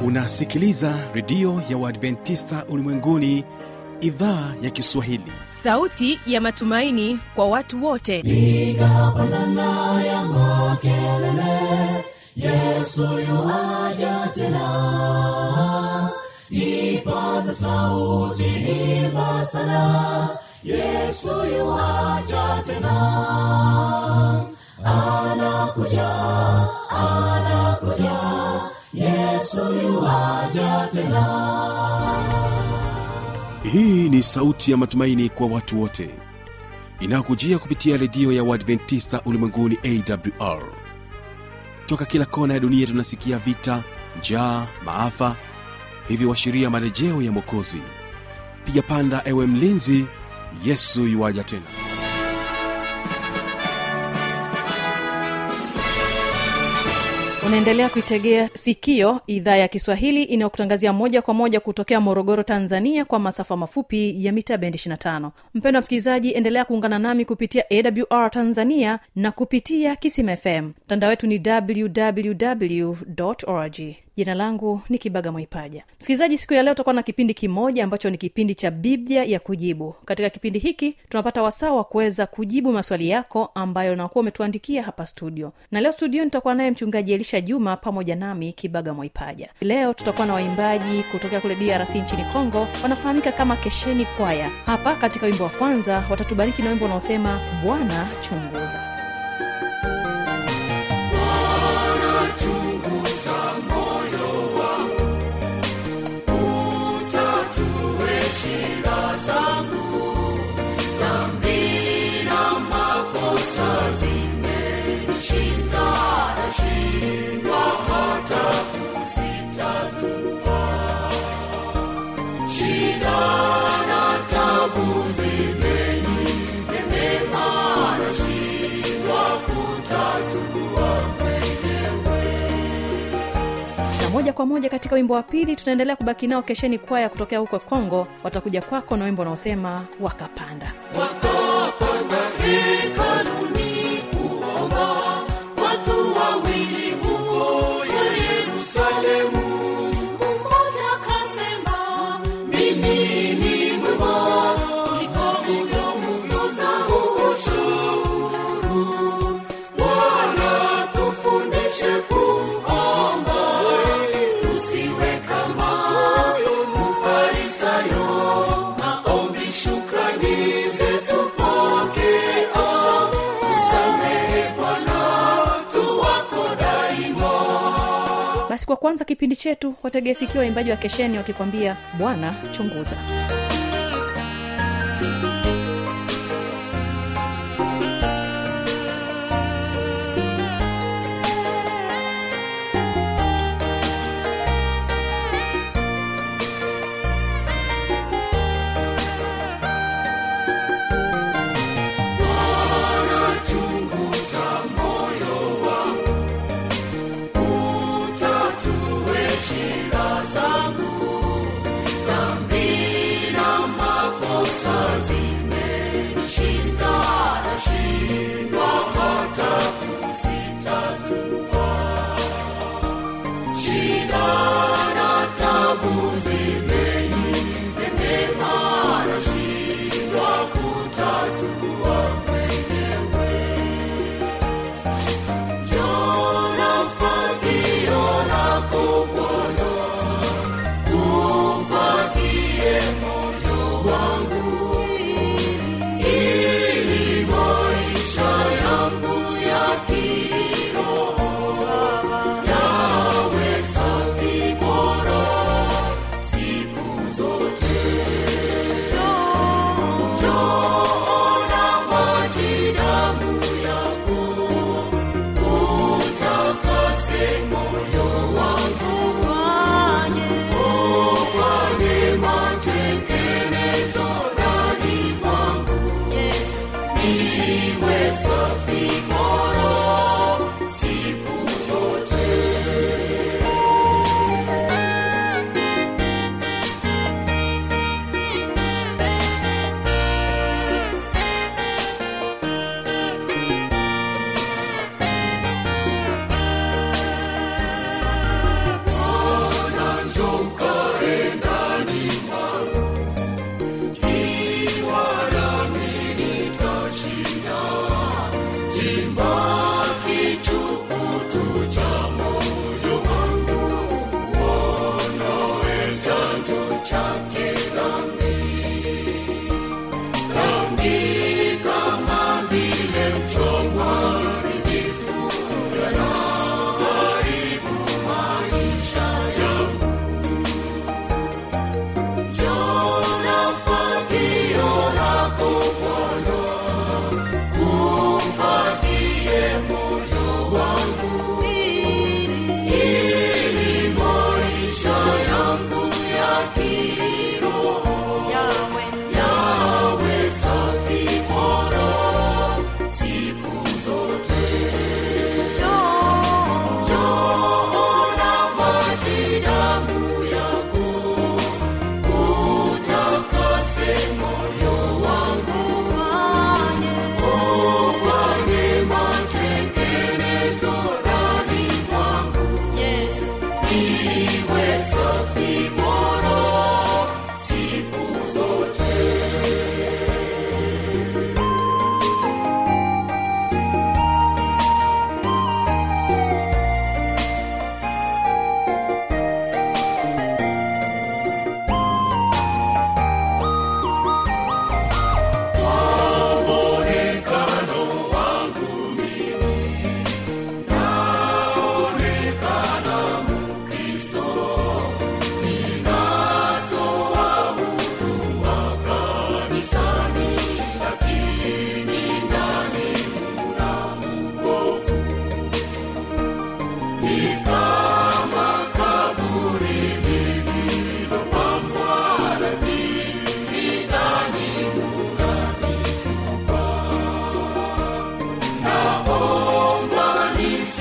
unasikiliza redio ya uadventista ulimwenguni idhaa ya kiswahili sauti ya matumaini kwa watu wote piga pandana ya makelele yesu yuaja tena ipaza sauti imba sana yesu yuaja tena anakuja anakuja yesu yuaja tena hii ni sauti ya matumaini kwa watu wote inayokujia kupitia redio ya uadventista ulimwenguni awr toka kila kona ya dunia tunasikia vita njaa maafa hivyo washiria marejeo ya mwokozi piga panda ewe mlinzi yesu yuwaja tena unaendelea kuitegea sikio idhaa ya kiswahili inayokutangazia moja kwa moja kutokea morogoro tanzania kwa masafa mafupi ya mita bendi 25 mpendo wa msikilizaji endelea kuungana nami kupitia awr tanzania na kupitia kisim fm mtandao wetu ni www org jina langu ni kibaga mwaipaja msikilizaji siku ya leo tutakuwa na kipindi kimoja ambacho ni kipindi cha biblia ya kujibu katika kipindi hiki tunapata wasaa wa kuweza kujibu maswali yako ambayo unakuwa umetuandikia hapa studio na leo studio nitakuwa naye mchungaji elisha juma pamoja nami kibaga mwaipaja leo tutakuwa na waimbaji kutokea kule drc nchini congo wanafahamika kama kesheni kwaya hapa katika wimbo wa kwanza watatubariki na wimbo unaosema bwana chunguza na moja kwa moja katika wimbo wa pili tunaendelea kubaki nao kesheni kwaya kutokea huko kongo watakuja kwako na wimbo unaosema wakapanda wakapanda hekaluni kuomba watu wawili huko yerusalemu mmoja kasema mimi ni mwema nikamudumutoza ushuru wala tufundishe kuomba tusiwe kama mfarisayo maombi shukrani zetu pokea tusamehe bwana tuwako daima basi kwa kwanza kipindi chetu wategee sikio waimbaji wa kesheni wakikwambia bwana chunguza chunguza moyo wangu utatue shida zangu dhambi na makosa zimenishinda nashindwa hata kuzitatua shida na tabu zimenipendema nashindwa kutatua mwenyewe Jona fagio lako Bwana, ufagie moyo wangu, ili maisha yangu ya kiroho yawe safi bora siku zote. Jona maji damu yako utakase moyo wangu ufanye matengenezo ndani mwangu niwe safi bora siku zote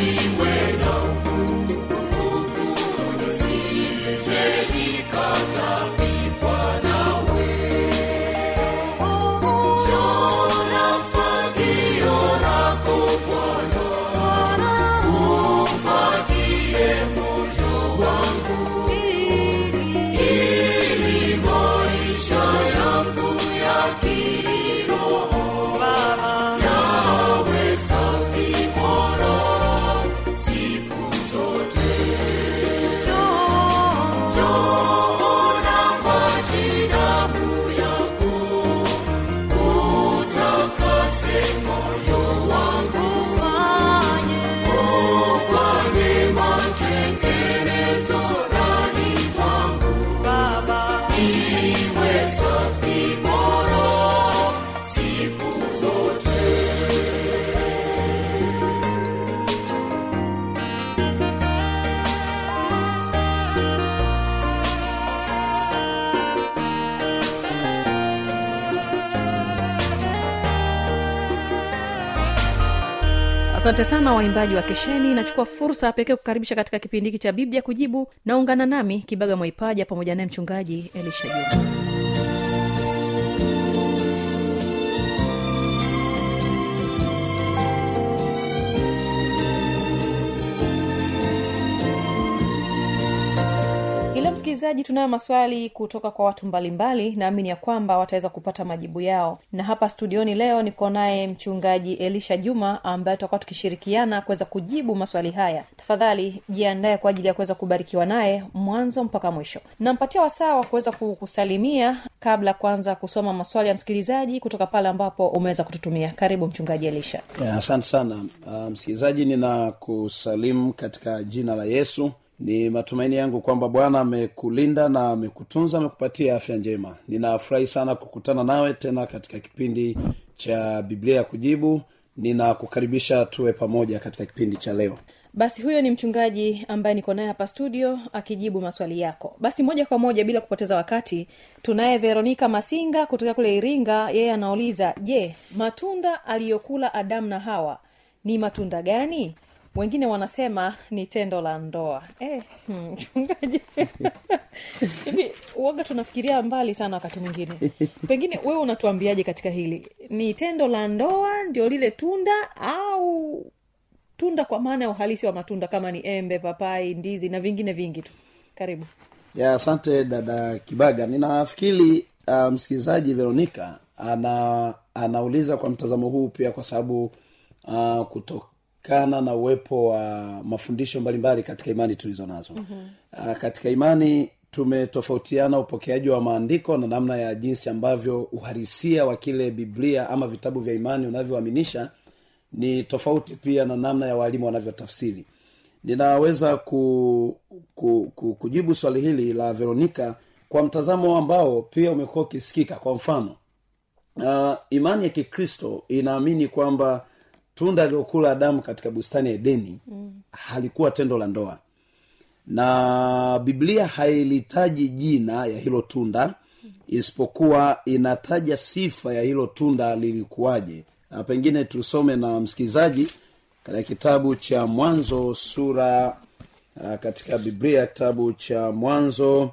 nisiwe na uvuguvugu, nisije nikatapikwa nawe. Jona fagio lako Bwana, ufagie moyo wangu, ili maisha yangu ya kiroho yawe safi bora siku zote. Jona maji damu yako utakase moyo wangu, ufanye matengenezo ndani mwangu, iwe safi bora siku zote. asante sana waimbaji wa kesheni nachukua fursa pekee kukaribisha katika kipindi hiki cha biblia kujibu naungana nami kibaga mwaipaja pamoja naye mchungaji elisha juma ila msikilizaji tunayo maswali kutoka kwa watu mbalimbali naamini ya kwamba wataweza kupata majibu yao na hapa studioni leo niko naye mchungaji elisha juma ambaye tutakuwa tukishirikiana kuweza kujibu maswali haya tafadhali jiandae kwa ajili ya kuweza kubarikiwa naye mwanzo mpaka mwisho nampatia wasaa wa kuweza kukusalimia kabla ya kuanza kusoma maswali ya msikilizaji kutoka pale ambapo umeweza kututumia karibu mchungaji elisha Ya, asante sana uh, msikilizaji ninakusalimu katika jina la yesu ni matumaini yangu kwamba bwana amekulinda na amekutunza amekupatia afya njema ninafurahi sana kukutana nawe tena katika kipindi cha biblia ya kujibu ninakukaribisha tuwe pamoja katika kipindi cha leo basi huyo ni mchungaji ambaye niko naye hapa studio akijibu maswali yako basi moja kwa moja bila kupoteza wakati tunaye veronika masinga kutoka kule iringa yeye anauliza je matunda aliyokula adamu na hawa ni matunda gani wengine wanasema ni tendo la ndoa eh, hmm, mchungaji hivi uoga tunafikiria mbali sana wakati mwingine pengine wewe unatuambiaje katika hili ni tendo la ndoa ndio lile tunda au tunda kwa maana ya uhalisi wa matunda kama ni embe papai ndizi na vingine vingi tu karibu ya asante dada kibaga ninafikiri uh, msikilizaji veronika ana anauliza kwa mtazamo huu pia kwa sababu uh, kutokana na uwepo wa mafundisho mbalimbali katika imani tulizo nazo mm-hmm. uh, katika imani tumetofautiana upokeaji wa maandiko na namna ya jinsi ambavyo uhalisia wa kile biblia ama vitabu vya imani unavyoaminisha ni tofauti pia na namna ya waalimu wanavyotafsiri ninaweza ku, ku, ku, kujibu swali hili la veronika kwa mtazamo ambao pia umekuwa ukisikika kwa mfano uh, imani ya kikristo inaamini kwamba tunda aliokula adamu katika bustani ya edeni mm. halikuwa tendo la ndoa na biblia hailitaji jina ya hilo tunda isipokuwa inataja sifa ya hilo tunda lilikuwaje Na pengine tusome na msikilizaji katika kitabu cha mwanzo sura uh, katika biblia kitabu cha mwanzo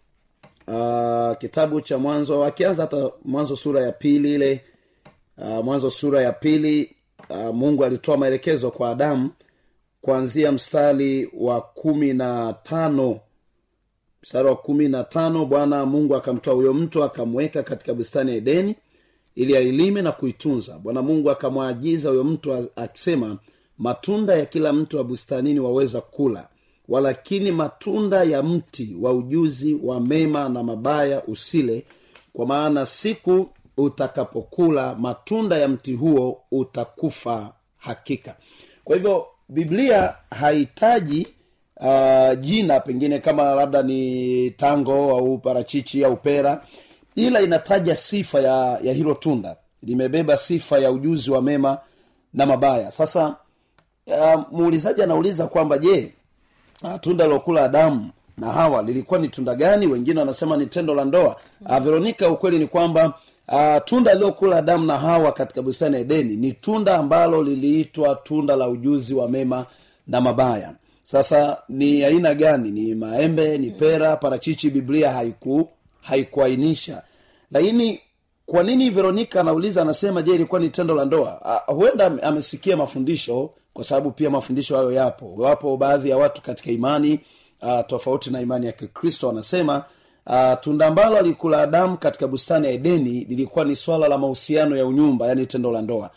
uh, kitabu cha mwanzo akianza hata mwanzo sura ya pili ile uh, mwanzo sura ya pili uh, mungu alitoa maelekezo kwa adamu kuanzia mstari wa kumi na tano mstari wa kumi na tano bwana mungu akamtoa huyo mtu akamweka katika bustani ya edeni ili ailime na kuitunza bwana mungu akamwaagiza huyo mtu a- akisema matunda ya kila mtu wa bustanini waweza kula walakini matunda ya mti wa ujuzi wa mema na mabaya usile kwa maana siku utakapokula matunda ya mti huo utakufa hakika kwa hivyo biblia hahitaji uh, jina pengine kama labda ni tango au parachichi au pera ila inataja sifa ya ya hilo tunda limebeba sifa ya ujuzi wa mema na mabaya sasa uh, muulizaji anauliza kwamba je uh, tunda lilokula adamu na hawa lilikuwa ni tunda gani wengine wanasema ni tendo la ndoa uh, veronika ukweli ni kwamba uh, tunda lililokula adamu na hawa katika bustani ya edeni ni tunda ambalo liliitwa tunda la ujuzi wa mema na mabaya sasa ni aina gani ni maembe ni pera parachichi biblia haiku haikuainisha lakini kwa nini veronika anauliza anasema je ilikuwa ni tendo la ndoa uh, huenda ame- amesikia mafundisho kwa sababu pia mafundisho hayo yapo wapo baadhi ya watu katika imani uh, tofauti na imani ya kikristo wanasema uh, tunda ambalo alikula adamu katika bustani ya edeni lilikuwa ni swala la mahusiano ya unyumba yani tendo la ndoa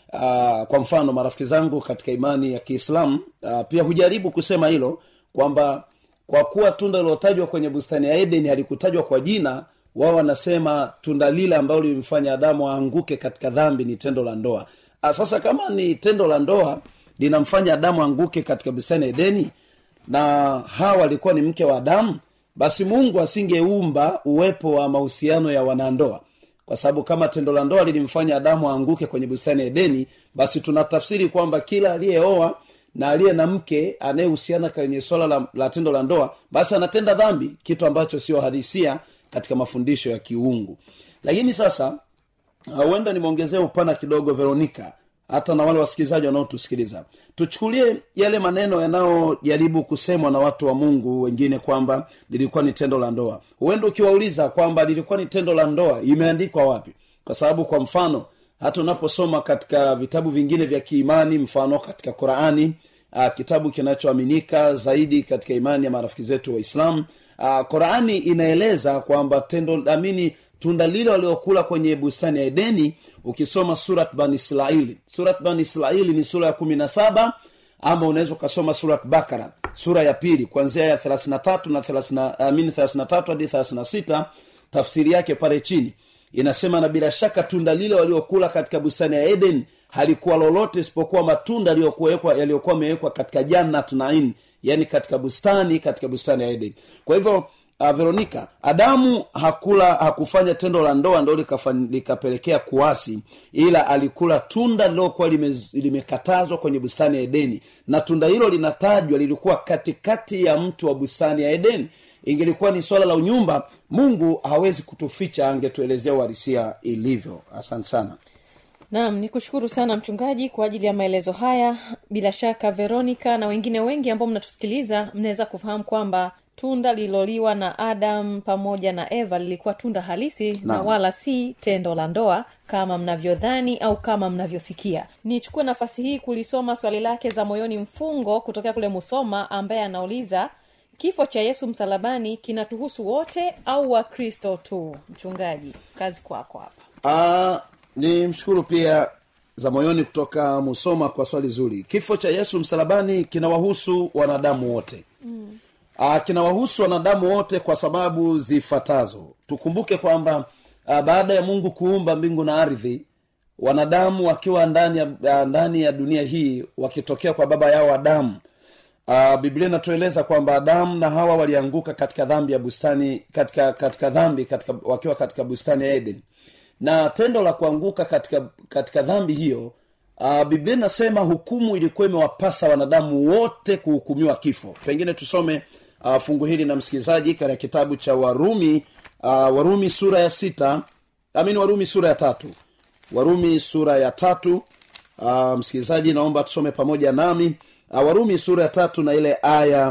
uh, kwa mfano marafiki zangu katika imani ya kiislamu uh, pia hujaribu kusema hilo kwamba kwa kuwa tunda lilotajwa kwenye bustani ya edeni halikutajwa kwa jina wao wanasema tunda lile ambalo lilimfanya adamu aanguke katika dhambi ni tendo la ndoa Ah, sasa kama ni tendo la ndoa linamfanya adamu aanguke katika bustani ya edeni na hawa alikuwa ni mke wa adamu basi mungu asingeumba uwepo wa mahusiano ya wanandoa kwa sababu kama tendo la ndoa lilimfanya adamu aanguke kwenye bustani ya edeni basi tunatafsiri kwamba kila aliyeoa na aliye na mke anayehusiana kwenye swala la, la tendo la ndoa basi anatenda dhambi kitu ambacho sio hadisia katika mafundisho ya kiungu lakini sasa uh, huenda nimeongezea upana kidogo veronika hata na wale wasikilizaji wanaotusikiliza tuchukulie yale maneno yanayojaribu kusemwa na watu wa mungu wengine kwamba lilikuwa ni tendo la ndoa huenda ukiwauliza kwamba lilikuwa ni tendo la ndoa imeandikwa wapi kwa sababu kwa mfano hata unaposoma katika vitabu vingine vya kiimani mfano katika qurani uh, kitabu kinachoaminika zaidi katika imani ya marafiki zetu waislamu uh, qurani inaeleza kwamba tendo amini tunda lile waliokula kwenye bustani ya edeni ukisoma surat ban israili surat ban israili ni sura ya kumi na saba ama unaweza ukasoma surat bakara sura ya pili kuanzia ya thelathini na tatu na amini thelathini na tatu hadi thelathini na sita tafsiri yake pale chini inasema na bila shaka tunda lile waliokula katika bustani ya eden halikuwa lolote isipokuwa matunda yaliyokuwekwa yaliyokuwa amewekwa katika jannat nain yani katika bustani katika bustani ya eden kwa hivyo uh, veronika adamu hakula hakufanya tendo la ndoa ndo likafan- likapelekea kuasi ila alikula tunda lilokuwa lime, limekatazwa kwenye bustani ya edeni na tunda hilo linatajwa lilikuwa katikati ya mtu wa bustani ya edeni ingelikuwa ni swala la unyumba mungu hawezi kutuficha angetuelezea uharisia ilivyo asante sana naam ni kushukuru sana mchungaji kwa ajili ya maelezo haya bila shaka veronica na wengine wengi ambao mnatusikiliza mnaweza kufahamu kwamba tunda lililoliwa na adam pamoja na eva lilikuwa tunda halisi na Naam. wala si tendo la ndoa kama mnavyodhani au kama mnavyosikia nichukue nafasi hii kulisoma swali lake za moyoni mfungo kutokea kule musoma ambaye anauliza kifo cha yesu msalabani kinatuhusu wote au wakristo tu mchungaji kazi kwako hapa Ah, ni mshukuru pia za moyoni kutoka musoma kwa swali zuri kifo cha yesu msalabani kinawahusu wanadamu wote mm. Aa, kinawahusu wanadamu wote kwa sababu zifuatazo tukumbuke kwamba ah, baada ya mungu kuumba mbingu na ardhi wanadamu wakiwa ndani ya, ah, ndani ya dunia hii wakitokea kwa baba yao adamu uh, biblia inatueleza kwamba adamu na hawa walianguka katika dhambi ya bustani katika katika dhambi katika wakiwa katika bustani ya eden na tendo la kuanguka katika katika dhambi hiyo uh, biblia inasema hukumu ilikuwa imewapasa wanadamu wote kuhukumiwa kifo pengine tusome uh, fungu hili na msikilizaji katika kitabu cha warumi uh, warumi sura ya sita amini warumi sura ya tatu warumi sura ya tatu uh, msikilizaji naomba tusome pamoja nami uh, warumi sura ya tatu na ile aya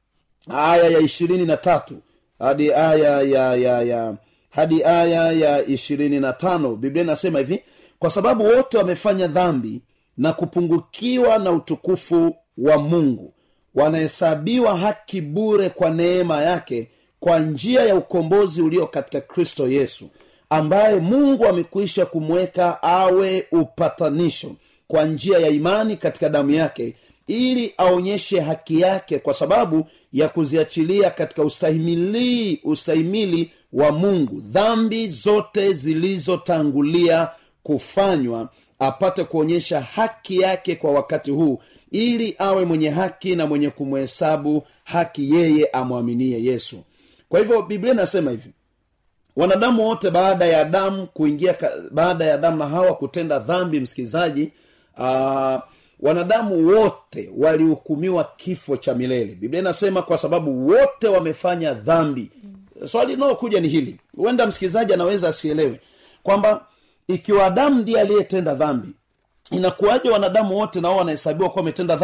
aya ya ishirini na tatu hadi aya ya ya ya hadi aya ya ishirini na tano biblia inasema hivi kwa sababu wote wamefanya dhambi na kupungukiwa na utukufu wa mungu wanahesabiwa haki bure kwa neema yake kwa njia ya ukombozi ulio katika kristo yesu ambaye mungu amekwisha kumweka awe upatanisho kwa njia ya imani katika damu yake ili aonyeshe haki yake kwa sababu ya kuziachilia katika ustahimili ustahimili wa mungu dhambi zote zilizotangulia kufanywa apate kuonyesha haki yake kwa wakati huu ili awe mwenye haki na mwenye kumhesabu haki yeye amwaminie yesu kwa hivyo biblia inasema hivi wanadamu wote baada ya adamu kuingia ka- baada ya adamu na hawa kutenda dhambi msikilizaji uh, wanadamu wote walihukumiwa kifo cha milele biblia inasema kwa sababu wote wamefanya dhambi swali linalokuja ni hili huenda msikilizaji anaweza asielewe kwamba ikiwa adamu ndiye aliyetenda dhambi inakuwaje wanadamu wote nao wanahesabiwa kuwa wametenda dhambi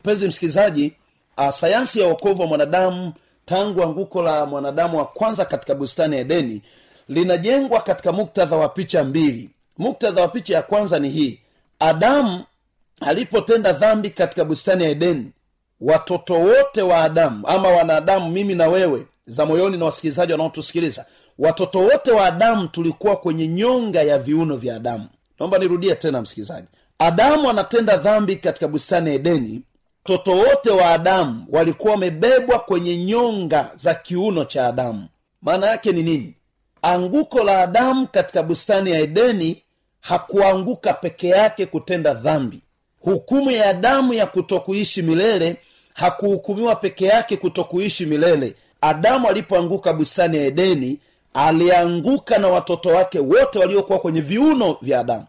mpenzi msikilizaji uh, sayansi ya uokovu wa mwanadamu tangu anguko la mwanadamu wa kwanza katika bustani ya edeni linajengwa katika muktadha wa picha mbili muktadha wa picha ya kwanza ni hii adamu alipotenda dhambi katika bustani ya edeni watoto wote wa adamu ama wanadamu mimi na wewe za moyoni na wasikilizaji wanaotusikiliza watoto wote wa adamu tulikuwa kwenye nyonga ya viuno vya adamu naomba nirudie tena msikilizaji adamu anatenda dhambi katika bustani ya edeni watoto wote wa adamu walikuwa wamebebwa kwenye nyonga za kiuno cha adamu maana yake ni nini anguko la adamu katika bustani ya edeni hakuanguka peke yake kutenda dhambi hukumu ya adamu ya kutokuishi milele hakuhukumiwa peke yake kutokuishi milele adamu alipoanguka bustani ya edeni alianguka na watoto wake wote waliokuwa kwenye viuno vya adamu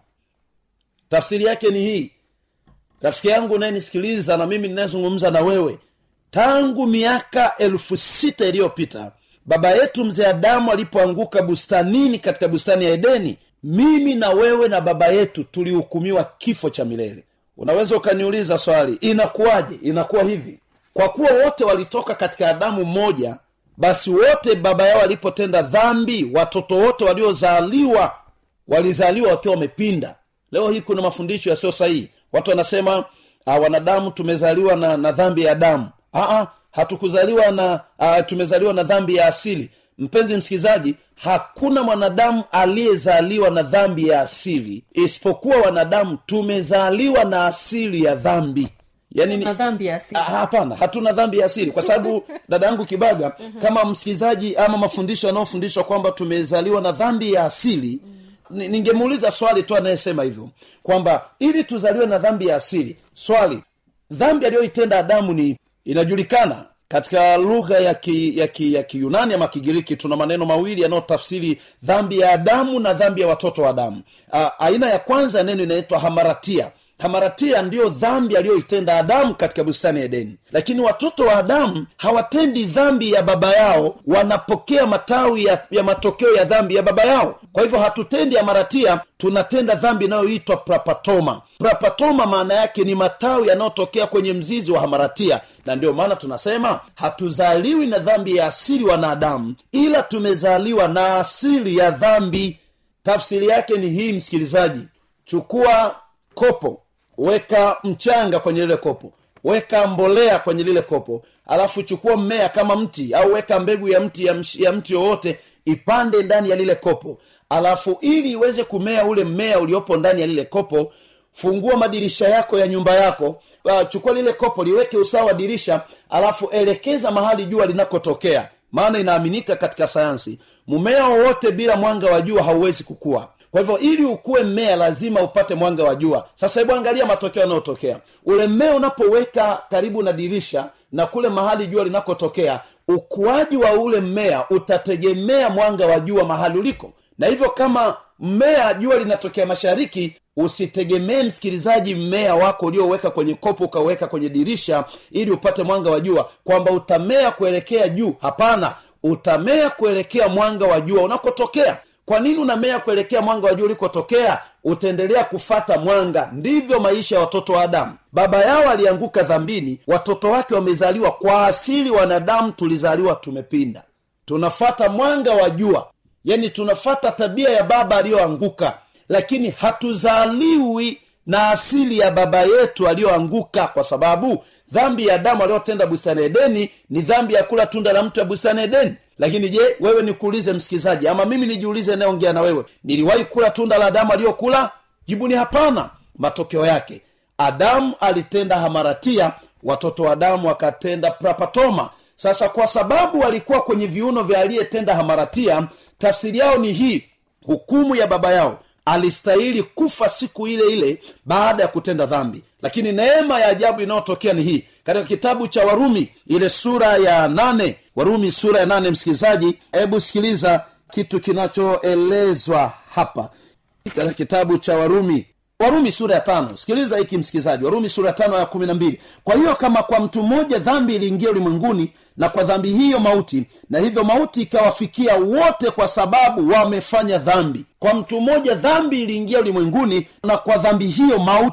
tafsiri yake ni hii rafiki yangu unayenisikiliza na mimi ninayezungumza na wewe tangu miaka elfu sita iliyopita baba yetu mzee adamu alipoanguka bustanini katika bustani ya edeni mimi na wewe na baba yetu tulihukumiwa kifo cha milele unaweza ukaniuliza swali inakuwaje inakuwa hivi kwa kuwa wote walitoka katika adamu mmoja basi wote baba yao walipotenda dhambi watoto wote waliozaliwa walizaliwa wakiwa wamepinda leo hii kuna mafundisho yasiyo sahihi watu wanasema uh, wanadamu tumezaliwa na, na dhambi ya damu Aa, hatukuzaliwa na uh, tumezaliwa na dhambi ya asili mpenzi msikilizaji hakuna mwanadamu aliyezaliwa na dhambi ya asili isipokuwa wanadamu tumezaliwa na asili ya dhambi yani ni, na dhambi ya asili Ah, hapana hatuna dhambi ya asili kwa sababu dada yangu kibaga kama msikilizaji ama mafundisho yanayofundishwa kwamba tumezaliwa na dhambi ya asili ni- ningemuuliza swali tu anayesema hivyo kwamba ili tuzaliwe na dhambi ya asili swali dhambi aliyoitenda adamu ni inajulikana katika lugha ya ki, ya ki, ya kiyunani ama kigiriki tuna maneno mawili yanayotafsiri dhambi ya adamu na dhambi ya watoto wa adamu A, aina ya kwanza ya neno inaitwa hamaratia hamaratia ndiyo dhambi aliyoitenda adamu katika bustani ya edeni lakini watoto wa adamu hawatendi dhambi ya baba yao wanapokea matawi ya, ya matokeo ya dhambi ya baba yao kwa hivyo hatutendi hamaratia tunatenda dhambi inayoitwa prapatoma prapatoma maana yake ni matawi yanayotokea kwenye mzizi wa hamaratia na ndio maana tunasema hatuzaliwi na dhambi ya asili wanadamu ila tumezaliwa na asili ya dhambi tafsiri yake ni hii msikilizaji chukua kopo weka mchanga kwenye lile kopo weka mbolea kwenye lile kopo alafu chukua mmea kama mti au weka mbegu ya mti ya, msh- ya mti yoyote ipande ndani ya lile kopo alafu ili iweze kumea ule mmea uliopo ndani ya lile kopo fungua madirisha yako ya nyumba yako uh, chukua lile kopo liweke usawa wa dirisha alafu elekeza mahali jua linakotokea maana inaaminika katika sayansi mmea wowote bila mwanga wa jua hauwezi kukua kwa hivyo ili ukuwe mmea lazima upate mwanga wa jua sasa hebu angalia matokeo yanayotokea ule mmea unapoweka karibu na dirisha na kule mahali jua linakotokea ukuaji wa ule mmea utategemea mwanga wa jua mahali uliko na hivyo kama mmea jua linatokea mashariki usitegemee msikilizaji mmea wako ulioweka kwenye kopo ukaweka kwenye dirisha ili upate mwanga wa jua kwamba utamea kuelekea juu hapana utamea kuelekea mwanga wa jua unakotokea kwa nini unamea kuelekea mwanga wa jua ulikotokea utaendelea kufata mwanga ndivyo maisha ya watoto wa adamu baba yao alianguka dhambini watoto wake wamezaliwa kwa asili wanadamu tulizaliwa tumepinda tunafata mwanga wa jua yani tunafata tabia ya baba aliyoanguka lakini hatuzaliwi na asili ya baba yetu aliyoanguka kwa sababu dhambi ya adamu aliyotenda bustani edeni ni dhambi ya kula tunda la mtu ya bustani edeni lakini je wewe nikuulize msikilizaji ama mimi nijiulize nayeongea na wewe niliwahi kula tunda la adamu aliyokula jibu ni hapana matokeo yake adamu alitenda hamaratia watoto wa adamu wakatenda prapatoma sasa kwa sababu walikuwa kwenye viuno vya aliyetenda hamaratia tafsiri yao ni hii hukumu ya baba yao alistahili kufa siku ile ile baada ya kutenda dhambi lakini neema ya ajabu inayotokea ni hii katika kitabu cha warumi ile sura ya nane warumi sura ya nane msikilizaji hebu sikiliza kitu kinachoelezwa hapa katika kitabu cha warumi warumi sura ya tano sikiliza hiki msikilizaji warumi sura ya tano ya kumi na mbili kwa hiyo kama kwa mtu mmoja dhambi iliingia ulimwenguni na kwa dhambi hiyo mauti na hivyo mauti ikawafikia wote kwa sababu wamefanya dhambi kwa mtu mmoja dhambi iliingia ulimwenguni na kwa dhambi hiyo mauti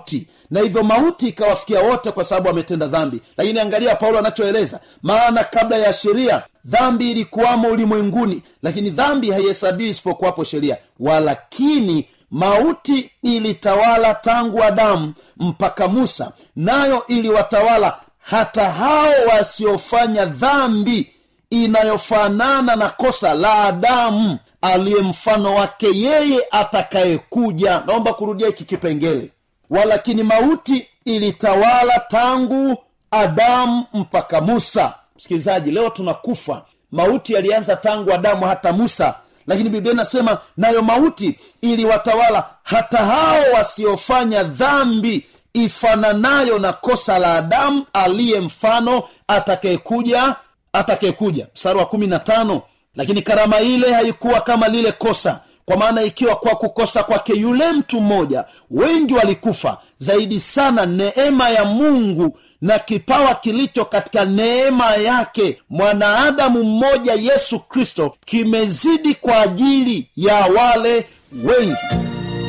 na hivyo mauti ikawafikia wote kwa sababu wametenda dhambi lakini angalia paulo anachoeleza maana kabla ya sheria dhambi ilikuwamo ulimwenguni lakini dhambi haihesabiwi isipokuwapo sheria walakini mauti ilitawala tangu adamu mpaka musa nayo iliwatawala hata hao wasiofanya dhambi inayofanana na kosa la adamu aliye mfano wake yeye atakayekuja naomba kurudia hiki kipengele walakini mauti ilitawala tangu adamu mpaka musa msikilizaji leo tunakufa mauti yalianza tangu adamu hata musa lakini biblia inasema nayo mauti iliwatawala hata hao wasiofanya dhambi ifananayo na kosa la adamu aliye mfano atakayekuja atakayekuja mstari wa kumi na tano lakini karama ile haikuwa kama lile kosa kwa maana ikiwa kwa kukosa kwake yule mtu mmoja wengi walikufa zaidi sana neema ya mungu na kipawa kilicho katika neema yake mwanaadamu mmoja yesu kristo kimezidi kwa ajili ya wale wengi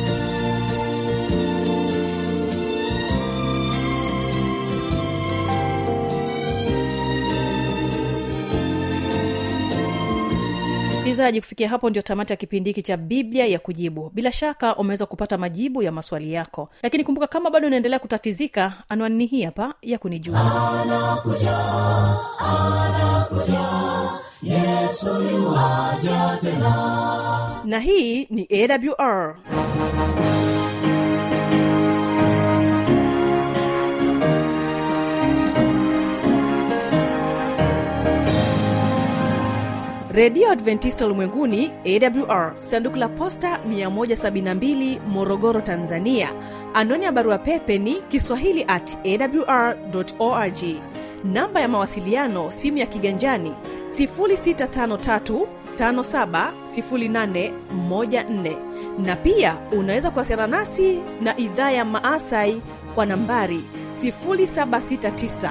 msikilizaji kufikia hapo ndio tamati ya kipindi hiki cha biblia ya kujibu bila shaka umeweza kupata majibu ya maswali yako lakini kumbuka kama bado unaendelea kutatizika anwani hii hapa ya kunijua na hii ni awr redio adventista ulimwenguni awr sanduku la posta 172 morogoro tanzania anwani ya barua pepe ni kiswahili at awr org namba ya mawasiliano simu ya kiganjani 653 570814 na pia unaweza kuwasiliana nasi na idhaa ya maasai kwa nambari 769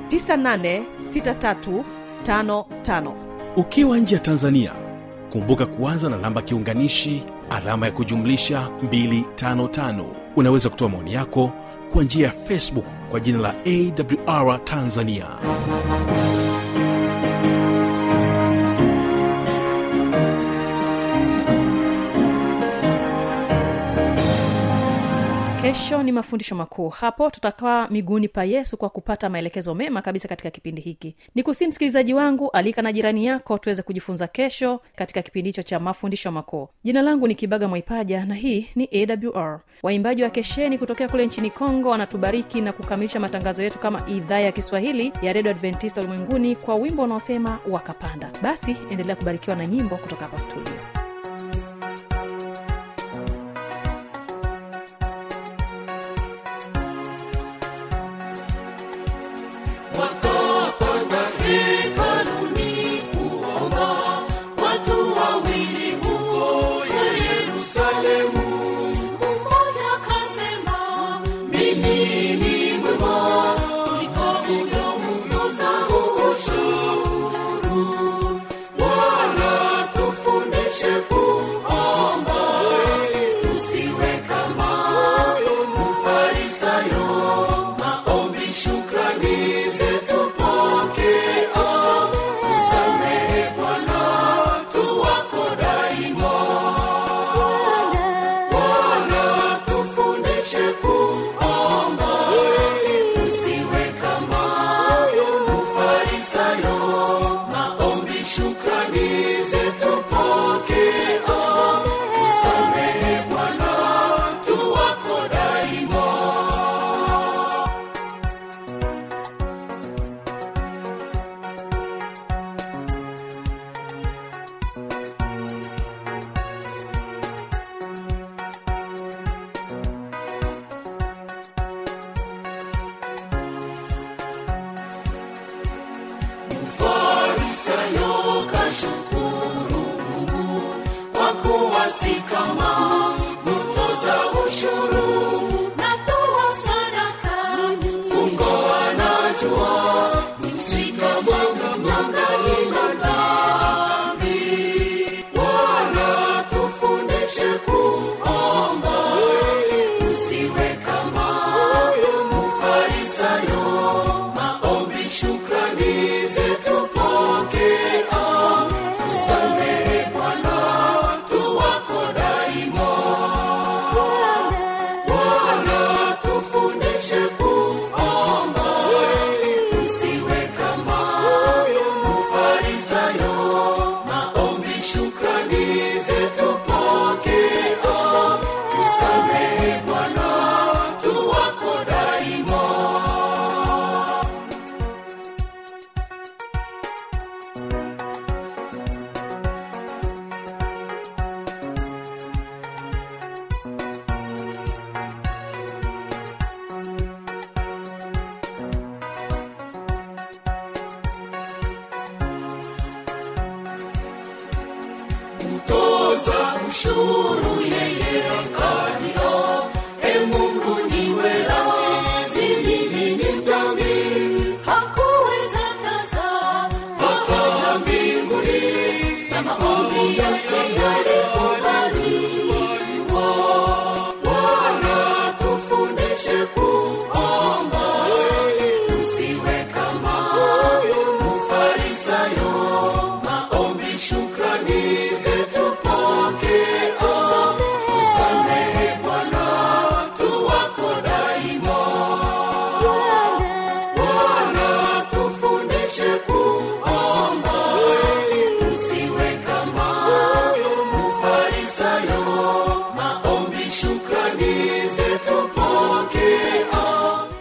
986355 ukiwa nje ya tanzania kumbuka kuanza na namba kiunganishi alama ya kujumlisha 255 unaweza kutoa maoni yako kwa njia ya facebook kwa jina la awr tanzania kesho ni mafundisho makuu hapo tutakaa miguuni pa yesu kwa kupata maelekezo mema kabisa katika kipindi hiki ni kusii msikilizaji wangu alika na jirani yako tuweze kujifunza kesho katika kipindi hicho cha mafundisho makuu jina langu ni kibaga mwaipaja na hii ni awr waimbaji wa kesheni kutokea kule nchini kongo wanatubariki na kukamilisha matangazo yetu kama idhaa ya kiswahili ya redio adventista ulimwenguni kwa wimbo unaosema wakapanda basi endelea kubarikiwa na nyimbo kutoka hapa studio wakapanda hekaluni kuomba watu wawili huko yerusalemu mmoja kasema mimi ni mwema kuliko mtoza ushuru wala tufundishe kuomba tusiwe kama mfarisayo maombi shukrani zetu pokea tusamehe bwana tuwako daima bwana tufundishe kuomba tusiwe kama mfarisayo maombi shukrani zetu pokea tusamehe bwana tuwako daima farisayo kashukuru mungu kwa kuwa si kama mtoza ushuru natoa sadaka fungo anajua msika mwanga mwangali na dhambi bwana tufundishe kuomba tusiwe kama mtoza ushuru yeye akaniokoa